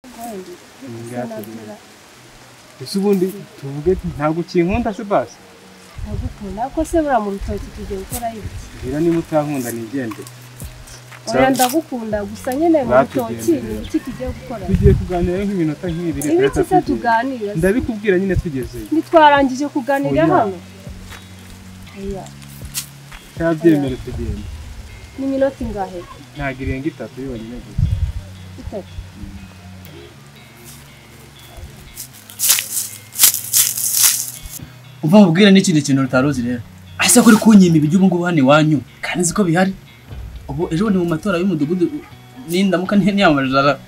ukundi byaturinde. ese ubundi tuvuge ntabwo ukinkunda se basi ndagukunda ariko se buriya mu rutoki tugiye gukora iki mbwira niba utankunda nigende oya ndagukunda gusa nyine mu rutoki Batugendeye. ni iki tugiye gukora tugiye kuganira nk'iminota nk'ibiri ibiki se tugiye. tuganira se? ndabikubwira nyine tugezeyo ntitwarangije kuganira Oya. hano oya cyabyemere tugende ni iminota ingahe ntabwo irenga itatu yonyine gusa itatu uva babwira n'ikindi kintu rutari uzi rero ese kuri kunyima ibiryo ubu ngubu hano iwanyu kandi uzi ko bihari ubu ejo ni mu matora y'umudugudu n'indamuka ntiyamamariza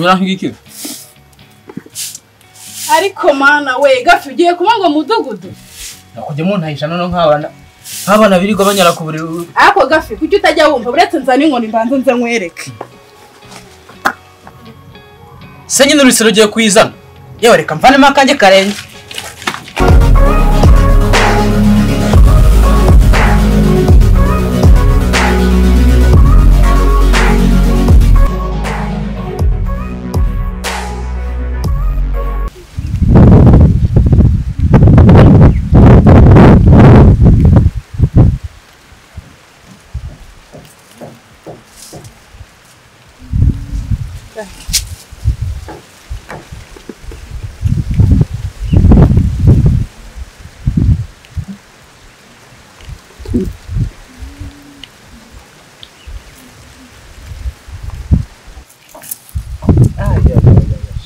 birankigiki ariko mana we gafi ugiye kuba ngo mudugudu nakujyamo ntahisha noneho nk'abana nk'abana birirwa banyara ku buriri ariko gafi kuki utajya wumva uretse nzana inkoni mbanza nze nkwereke se nyine urusiro ugiye kuyizana yewe reka mvanemo akanjye karenge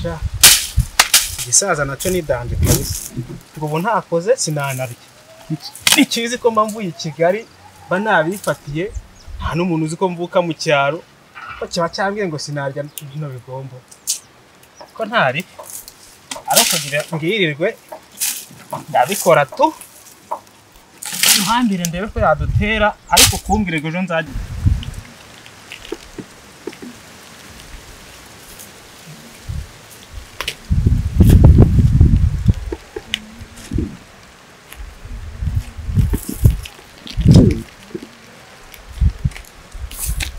sha igisaza nacyo ni danje kabisa ubu ntakoze sinanarya ntikizi ko mba mvuye i kigali mba nabifatiye nta n'umuntu uzi ko mvuka mu cyaro ko kiba cyambwiye ngo sinarya bino bigomba ko ntari ari ukugira ngirirwe ndabikora tu duhambire ndebe ko yadutera ariko kumbwire ngo ejo nzajya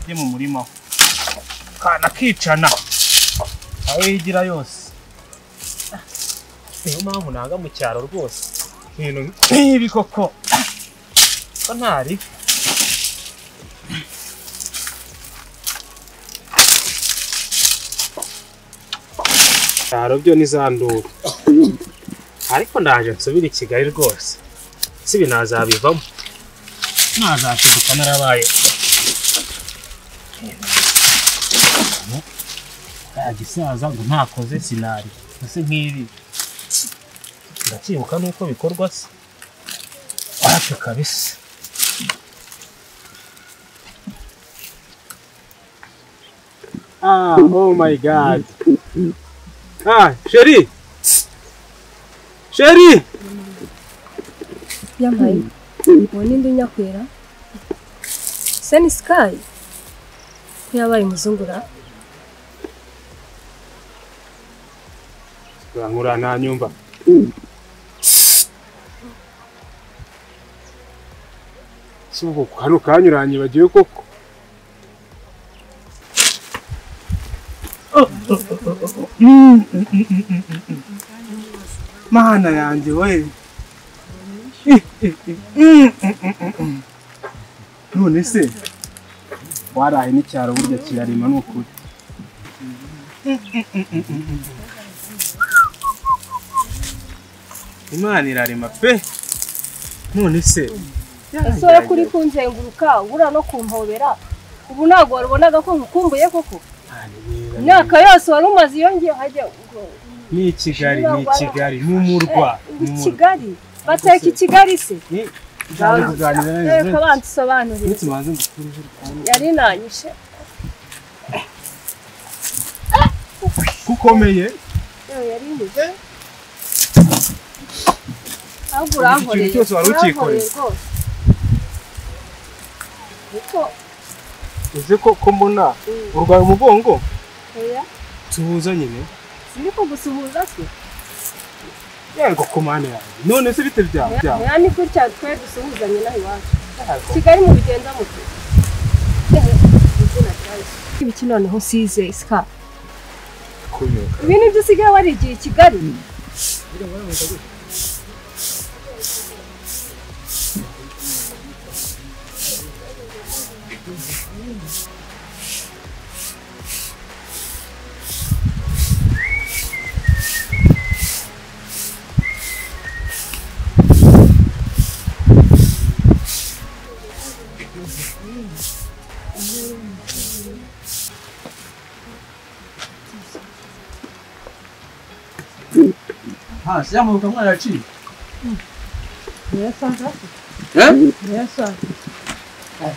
njye mu murima we kana kicana aho yigira yose Ah, niyo mpamvu nanga mu cyaro rwose ibintu nk'ibi koko Ah, ko ntari cyaro byo ni za nduru ariko ndaje nsubire i kigali rwose sibi nazabivamo ntazashiduka narabaye agisaza ngo ntakoze sinari ese nk'ibi ndacyibuka nuko bikorwa se wacu kabisa ah oh my god ah sheri sheri yamaye ubu n'indi nyakwera se ni sikayi ko yabaye umuzungura urankura nta nyumva si ubwo hano kanyuranyibagiwe koko mana yanjye we none se waraye n'icyaro burya kirarima ni ukuri imana irarema pe none se ese wowe kuri kunzenguruka ubura no kumpobera ubu ntabwo warubonaga ko nkukumbuye koko imyaka yose wari umaze iyo ngiye hajya ngo- ni i kigali ni i kigali ni umurwa ni i umurwa kigali bateka i kigali se Ni- nzajya kuganira nawe reka Jivency. bansobanurire Uretse ubanze ngukure ijwi ryawe. yari nanyishe kukomeye yewe yari nyishe ahubwo Ikintu urankoreye cyose wari urankoreye ukikoreye. rwose niko uzi ko ko mbona urwaye umugongo oya tuhuza nyine sindi kugusuhuza se yego ku mana yawe none se bite byaba byaba oya ni gutya twe dusuhuzanye naho iwacu Yego. kigali mu bigenda mu gihe ibiki noneho usize isika ibintu byo usigaye warigiye i kigali Ah, se llama Bucamuela la Chile.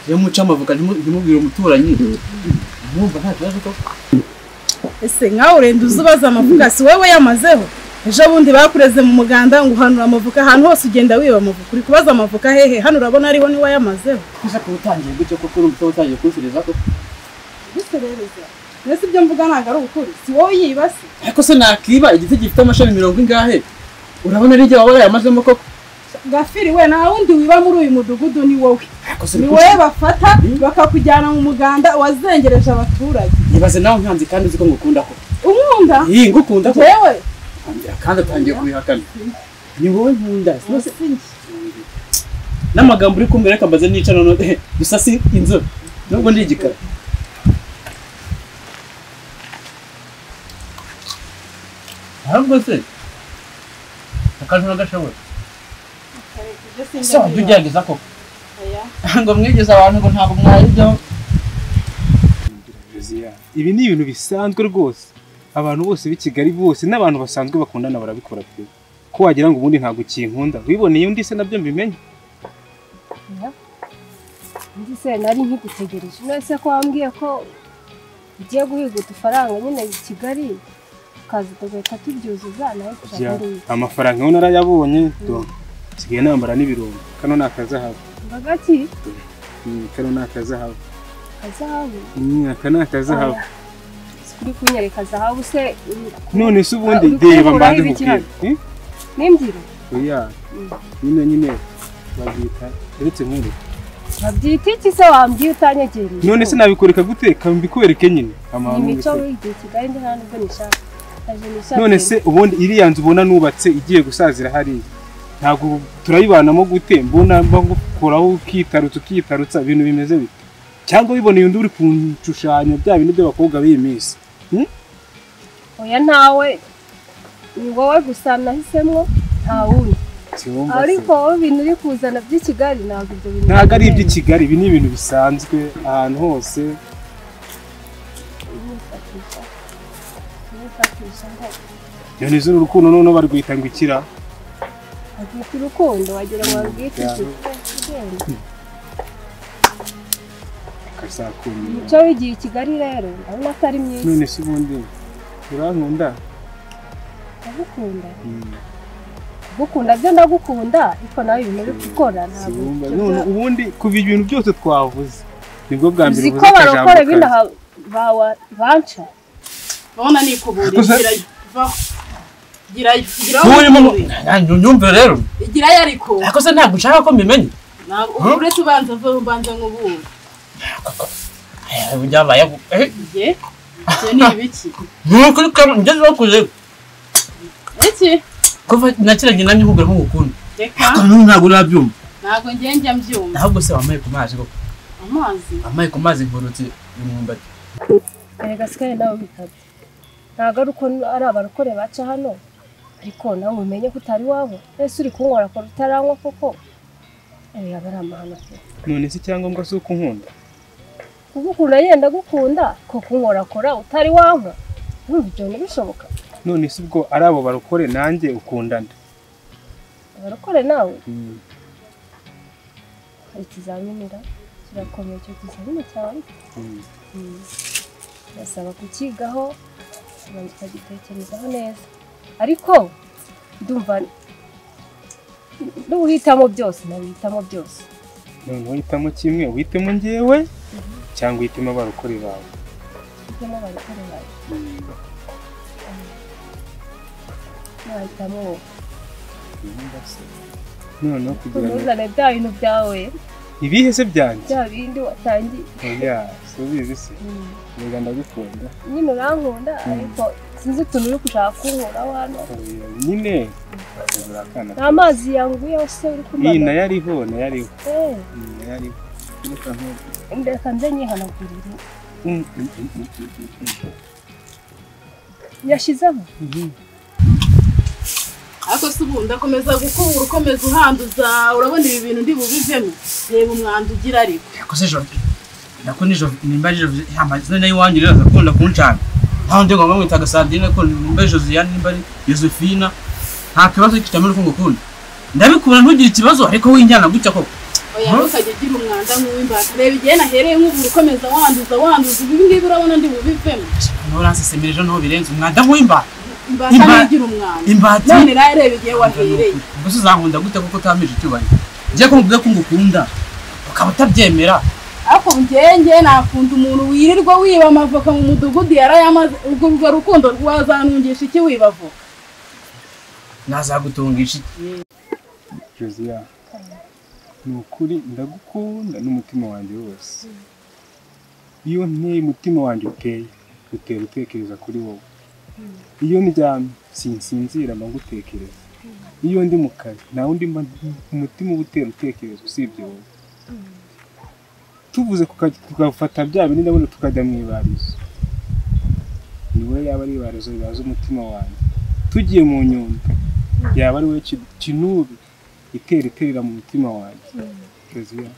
iyo muca amavuka ntimubwire umuturanyi mwumva nta kibazo koko ese nkawe urenda uza ubaza amavuka si wowe yamazeho ejo bundi bakureze mu muganda ngo uhanura amavuka ahantu hose ugenda wiba amavuka uri kubaza amavuka hehe hano urabona ariho niwe yamazeho ushaka utangiye gutyo koko urumva utangiye kunsubiza koko mbese rero za mbese ibyo mvuga ntabwo ari ukuri si wowe yibase ariko se nakiba igiti gifite amashami mirongo ingahe urabona ari igihe waba warayamazemo koko gafiri we nta wundi wiba muri uyu mudugudu ni wowe ariko se ni uri wowe bafata bakakujyana mu muganda wazengereje abaturage kunsubiza. nibaze nawe nkanze kandi uzi ko ngukunda ko umwunda iyi ngukunda ko yewe Ambwira kandi atangiye kubihakana ni wowe nkunda sinose si njye n'amagambo uri kumbwira reka mbaze nica none gusa si inzobe nubwo ndi igikara ahubwo se akantu n'agashoboye ibyo si ese wajya njye ugerageza koko oya. ngo mwigeze abantu ngo ntabwo mwari ibyo ibi ni ibintu bisanzwe rwose abantu bose b'i Kigali bose n'abantu basanzwe bakundana barabikora pe ko wagira ngo ubundi ntabwo ukinkunda wiboneye undi se nabyo mbimenye undi se nari nkigutegereje mwese ko wambwiye ko ugiye guhiga udufaranga nyine i kigali ukaza tugahita tubyuzuza nawe Bya- turaharuye amafaranga yo narayabonye do nsigaye nambara n'ibirungo kano ni akazahabu mbaga ki Mm, kano ni akazahabu kazahabu Mm, aka ni akazahabu kuri kunyereka zahabu se uri- none se ubundi Ah, uri reba kunkuraho mbanze ibiki nkubwire Eh? n'imbyiro oya nyine nyine babyita uretse nkuru babyita iki se wambwiye utanyegereje none se nabikoreka guteka mbikwereke nyine ni amahanga imico mbikwereke. wigiye i kigali ndi nta nubwo nishaka Aje nishaka none se ubundi iriya nzu ubona nubatse igiye gusazira hariya ntabwo turayibanamo gute mbona mba ngukuraho ukitarutsa ukitarutsa ibintu bimeze bite cyangwa wiboneye undi uri kunshushanya bya bintu by'abakobwa b'iyi minsi oya ntawe ni wowe gusa nahisemo nta wundi Siwumva se. ariko wowe ibintu uri kuzana by'i kigali ntabwo ibyo bintu ntabwo ari iby'i kigali ibi ni ibintu bisanzwe ahantu hose Nifatisha. Nifatisha ngo none izo urukundo noneho barwita ngo ikira agita urukundo wagira ngo abwite iki Ugenda. akazakumira umuco w'igihe i kigali rero urabona atari mwiza none se ubundi urankunda ndagukunda gukunda byo ndagukunda ariko nawe ibintu uri gukora ntabwo Siwumva. ibyo none bya- ubundi kuva ibintu byose twavuze nibwo bwa mbere uzi uvuze ko akajambo barokora kawe. ibindi aha- bawa- banca urabona nikuburiye Gusa- girayo vaho girayo giraho nturimo wikubure. nyumvire rero igirayo ariko ariko se ntabwo nshaka ko mbimenye ntabwo ubu uretse ubanza mvuye ubanza nk'ubura Eh, byabayeho Eh, njye ibyo ni ibiki nukuri ko ngeze bakuze iki kuva nakiranye namye nkubwira ko ngukunda reka ariko n'ubu ntabwo urabyumva ntabwo njye njya mbyumva ahubwo se wamaye ku mazi koko amazi wamaye ku mazi mburutse imyumbati erega sikari nawe bikabye ntabwo ari uko ari abarokore baca hano ariko nawe umenye ko utari iwabo ese uri kunywera akora utaranywa koko erega aba ari amahano pe none se icyangombwa si uko unkunda kugukunda yenda gukunda ko kunywera akora utari wanywa urumva ibyo bintu bishoboka none se ubwo ari abo barokore nanjye ukundana abarokore nawe hari ikizaminira kirakomeye icyo kizamini cyawe Mm. Birasaba kukigaho ubanza ukagitekerezaho neza ariko ndumva n'uhitamo byose nabihitamo byose none uhitamo kimwe uhitemo ngewe cyangwa uhitemo abarokore bawe ibyo barikore bawe nahitamo wowe noneho kugira ngo ntuzane bya bintu byawe ibihe se byanjye bya bindi watangiye oya subizi se reka ndagukunda nyine urankunda ariko sinzi utuntu uri gushaka kunkoraho hano oya nyine urakomeza akana nta mazi yanguyeho se uri iyi kumara nayo ariho nayo ariho Eh, iyi nayo ariho reka ntubu reka nze nyihanagurire Mm, mm, mm, mm, mm, mm. yashyizeho ariko si ubu ndakomeza gukubura ukomeza uhanduza urabona ibi bintu ndi bubivemo reba umwanda ugira ariko ariko se jove nako nijove nimba ari jove amazina y'iwanyu rero agakunda kuncana ntaho ndi ngomba mwita gasandine ko nimba ari josiane nimba ari yosefina nta kibazo kitamenya uko ngukunda ndabikubona ntugire ikibazo ariko winjyana gutya koko oya ntukajya ugira umwanda nk'uw'imbata reba igihe nahereye nk'ubu ukomeza wanduza wanduza ibi ngibi urabona ndi bubivemo nturansesemere ejo niho birenze umwanda nk'uw'imbata imbata Imba- niyo igira umwanda imbata none nawe reba igihe wahereye mbese uzankunda gute kuko utamije icyubahiro njye kumubwira ko ngukunda ukaba utabyemera ariko njyewe njyewe nakunda umuntu wirirwa wiba amavoka mu mudugudu yarayamaze ubwo urwo rukundo rwazantungisha iki wiba avoka nazagutungisha iki josiya ni ukuri ndagukunda n'umutima wanjye wose iyo nteye umutima wanjye uteye utera utekereza kuri wowe iyo ndyamye sinsinzira mba ngutekereza iyo ndi mu kazi nta wundi mba umutima uba utera utekereza usibye wowe tuvuze kuka- tugafata bya bindi ndabona tukajya mu ibarizo ni wowe yaba ari ibarizo ribaza umutima wanjye tugiye mu nyundo yaba ari wowe ki- kinubi itera iterera mu mutima wanjye Kezia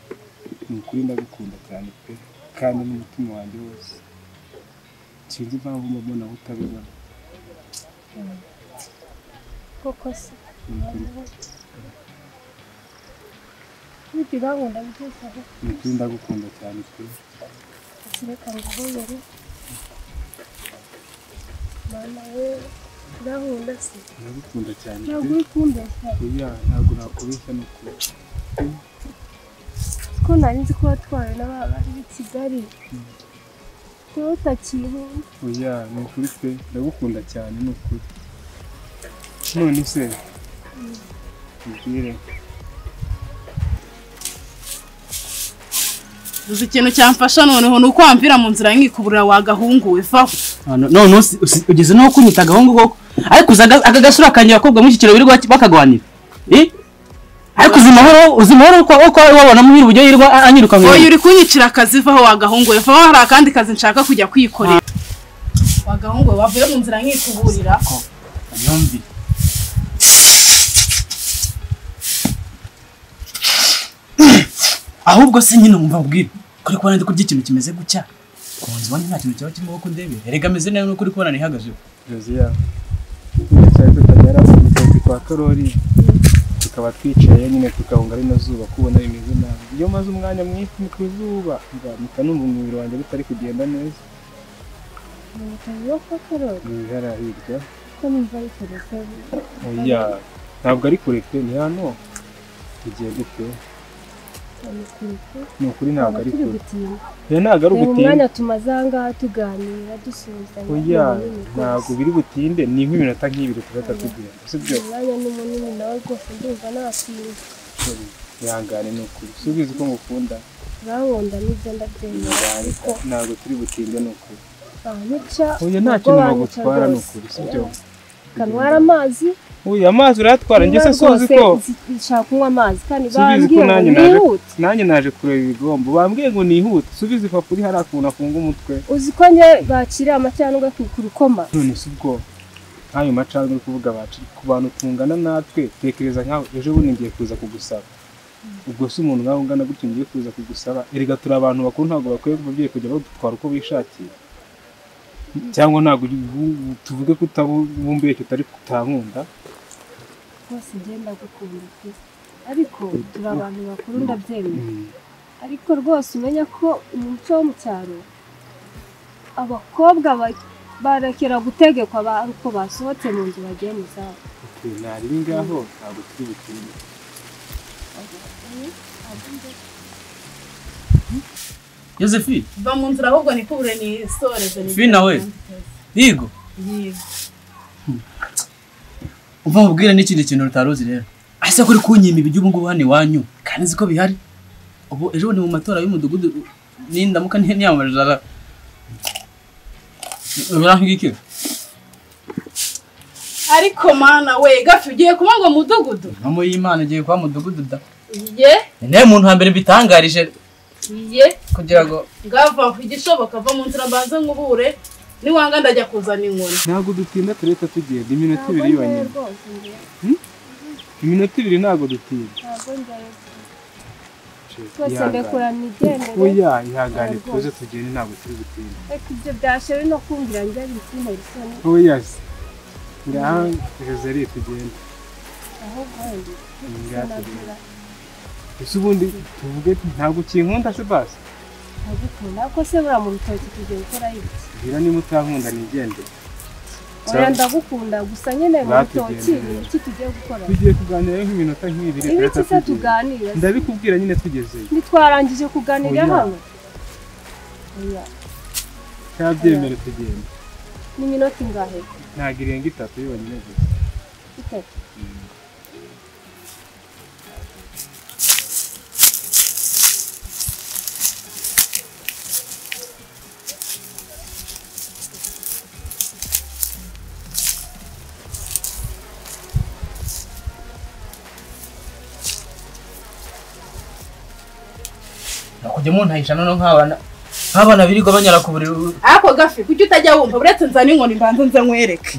ni ukuri ndagukunda cyane pe kandi n'umutima wanjye wose sinzi impamvu mba mbona aho utabibona koko se ni ukuri nibyo urankunda byizaho ni ukuri ndagukunda cyane pe reka nguhobere mana we urankunda se ndagukunda cyane ntabwo pe uri kumbeshya Kezia ntabwo nakubeshya ni ukuri ko nari nzi ko watwawe na ba bari b'i kigali rero utakinkunda oya ni ukuri pe ndagukunda cyane ni ukuri none se mbwire uzi ikintu cyamfasha noneho ni uko wamvira mu nzira nkikuburira wagahunguwe vaho none usi- usi- ugeze n'aho kunyita agahungu koko ariko uzi aga- aka gasura kanjye abakobwa mu kiciro birirwa baki- bakagwanira Eh? ariko uzi mahoro uzi mahoro ko ko wabona mu buryo yirirwa a- anyiruka mu oya uri kunyicira akazi vaho wagahunguwe vaho hari akandi kazi nshaka kujya kwikorera wagahunguwe wavuye mu nzira nkikuburira yombi ahubwo se nyine umva mbwira kuri kubona ndi kurya ikintu kimeze gutya ku nzu iwanyu nta kintu cyaba kirimo ko ndebe erega ameze neza nuko uri kubona nihagazeho Josiya twicaye tutagera ku rutoki kwa Karori tukaba twicaye nyine tukahunga ari na zuba kubona bimeze nabi iyo maze umwanya mwinshi ni ku zuba nzamuka numva umubiri wanjye bitari kugenda neza mu bitaro yo kwa karori ni ibihara hirya ko numva ari telefone oya ntabwo ari kure pe ni hano bigiye gute cyane kureke ni ukuri ntabwo twaba ari turi kure gutinda oya ntabwo ari reba umwanya ugutinda tumaze aha ngaha tuganira dusuhuzanya oya ni munini ntabwo rwose. biri butinde ni nk'iminota nk'ibiri tugahita tugenda sibyo umwanya ni munini nawe rwose ndumva natinda Sorry. ihangane ni ukuri subizi ko ngukunda urabunda n'ibyo ndabyemera ariko ntabwo turi butinde ni ukuri banyica Oya nta ntabwo kintu banyica bagutwara ni rwose ukuri sibyo kanwara amazi uyu amazi uratwara njye se niba suzi rwose ko nzi- nshaka kunywa amazi kandi subizi ko bambwira ngo nanjye naje nihute nanjye naje kureba ibigombo bambwiye ngo nihute subizi papa uri hariya ukuntu afunga umutwe uzi ko njye bakiriye amacandwe ku rukoma none si ubwo nk'ayo macandwe uri kuvuga bacu ku bantu tungana natwe tekereza nkawe ejo bundi ngiye kuza kugusaba ubwo si umuntu nkawe ungana gutyo ngiye kuza kugusaba erega turi abantu bakuru ntabwo bakwiye ababyeyi kujya badutwara uko bishakiye cyangwa ntabwo ubu- tuvuge ko utabumbuye tutari kutankunda rwose ngenda gukunda pe ariko turi abantu bakuru ndabyemera Mm. ariko rwose umenya ko mu muco wo mu cyaro abakobwa ba- barekera gutegekwa ba- uko basohotse mu nzu bagiye mu zabo Okay, nari ngaho ntabwo turi butinde yosephine va mu nzira ahubwo nikubure nisoreze Fina we. yigo Yego. umva mubwire n'ikindi kintu rutaruzi rero ese kuri kunyima ibiryo ubu ngubu hano iwanyu kandi nzi ko bihari ubu ejo ni mu matora y'umudugudu nindamuka ntiyamamarizaga birankigikira ariko mana we gafi ugiye kuba ngo mudugudu mama y'imana igiye kuba mudugudu da iye niwe muntu wa mbere bitangarije iye kugira ngo ngava ku igishoboka va mu nzira mbanze nkubure niwanga ndajya kuzana inkoni ntabwo dutinda tureta tugenda iminota ntabwo ibiri ngewe yonyine rwose ngewe iminota ibiri ntabwo dutinda ntabwo ngewe twese Ihangane. mbekura migendere oya ihangane tuze tugende ntabwo turi gutinda ariko ibyo byashere no kumvira njya bituma isoni oya se ngaha joseli tugende ahubwo wenda ngaha tugende sinagura ese ubundi tuvuge ntabwo ukinkunda se basi nkagukunda ko se buriya mu rutoki tugiye gukora iki mbwira niba utankunda nigendere oya ndagukunda gusa nyine mu rutoki Batugendera. ni iki tugiye gukora tugiye kuganira nk'iminota nk'ibiri ibi turahita iki se tugenda. tuganira ndabikubwira nyine tugezeyo ntitwarangije kuganira Oya. hano oya cyabyemere tugenda ni iminota ingahe ntabwo irenga itatu yonyine gusa itatu nakujya mu ntahisha noneho nk'abana nk'abana birirwa banyara ku buriri ariko gafi kuki utajya wumva uretse nzana inkoni mbanze nze nkwereke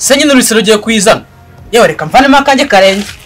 se nyine urusiro ugiye kuyizana yewe reka mvanemo akanjye karenge